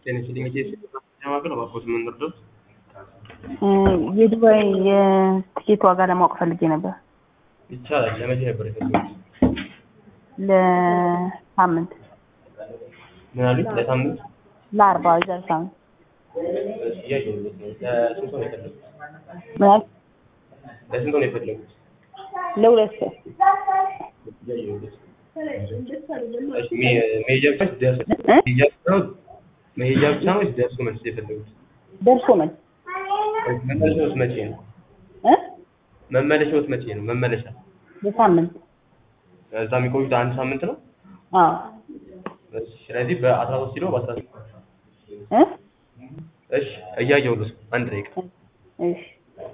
ቴኒሲሊንግ ማቅረብ አባኮት የምንረዳት የዱባይ የትኬት ዋጋ ለማወቅ ፈልጌ ነበር። ይቻላል። ለመቼ ነበር የፈለጉት? ለሳምንት ምን አሉኝ? ለሳምንት ለአርባ የዛሬ ሳምንት እያየሁለት ነው። ለስንት ሰው ነው የፈለጉት? ምን አልክ? ለስንት ሰው ነው የፈለጉት? ለሁለት ሰው እያየሁለት እሺ፣ ሜ- መሄጃ ብቻ ወይስ ደርሶ እ? መሄጃ ብቻ ነው መሄጃ ብቻ ነው ወይስ ደርሶ መልስ የፈለጉት? ደርሶ መልስ መመለሻውስ መቼ ነው? እ? መመለሻውስ መቼ ነው? መመለሻ ለሳምንት እዛ የሚቆዩት አንድ ሳምንት ነው። አዎ እሺ፣ ስለዚህ በአስራ ሶስት ኪሎ በአስራ እ? እሺ፣ እያየሁለት ነው። አንድ ደቂቃ እሺ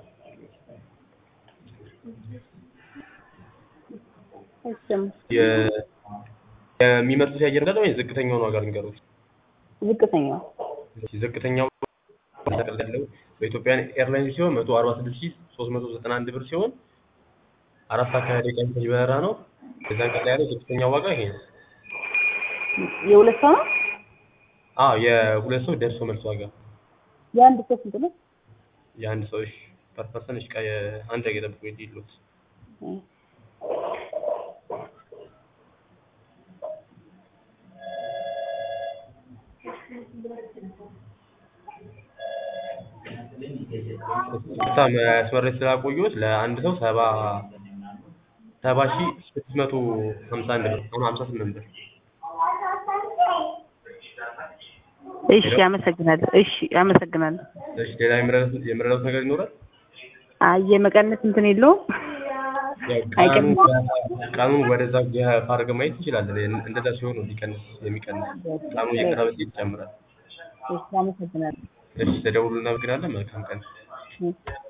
እሺም የ- የሚመርጡት የአየር መንገድ ወይ ዝቅተኛውን ዋጋ ልንገሩት? ዝቅተኛው እሺ፣ ዝቅተኛው ጠቅላላ ያለው በኢትዮጵያን ኤርላይንስ ሲሆን መቶ አርባ ስድስት ሺህ ሶስት መቶ ዘጠና አንድ ብር ሲሆን አራት አካባቢ ደቂቃ የሚፈጅ በረራ ነው። ከዛን ቀጥላ ያለው ዝቅተኛው ዋጋ ይሄ ነው። የሁለት ሰው ነው። አዎ የሁለት ሰው ደርሶ መልስ ዋጋ የአንድ ሰው ስንት ነው? የአንድ ሰው እሺ ፐር ፐርሰን እሺ ቃ- አንድ ደቂቃ ጠብቁ ይሉት እ። ስታ መስመር ስላቆየሁት ለአንድ ሰው ሰባ ሰባ ሺህ ስድስት መቶ ሀምሳ አንድ ብር አሁን ሀምሳ ስምንት ብር እሺ አመሰግናለሁ። እሺ አመሰግናለሁ። እሺ ሌላ የምረዳት የምረዳት ነገር ይኖራል? አይ የመቀነስ እንትን የለውም። ያው አይቀንስም። ቀኑን ቀኑን ወደዛ ገፋ አድርገን ማየት እንችላለን። እንደዛ ሲሆን ነው ሊቀንስ የሚቀንስ ቀኑ እየቀረበ ሲሄድ ይጨምራል። እሺ አመሰግናለሁ። እሺ ተደውሉ እናመሰግናለን። መልካም ቀን። እ።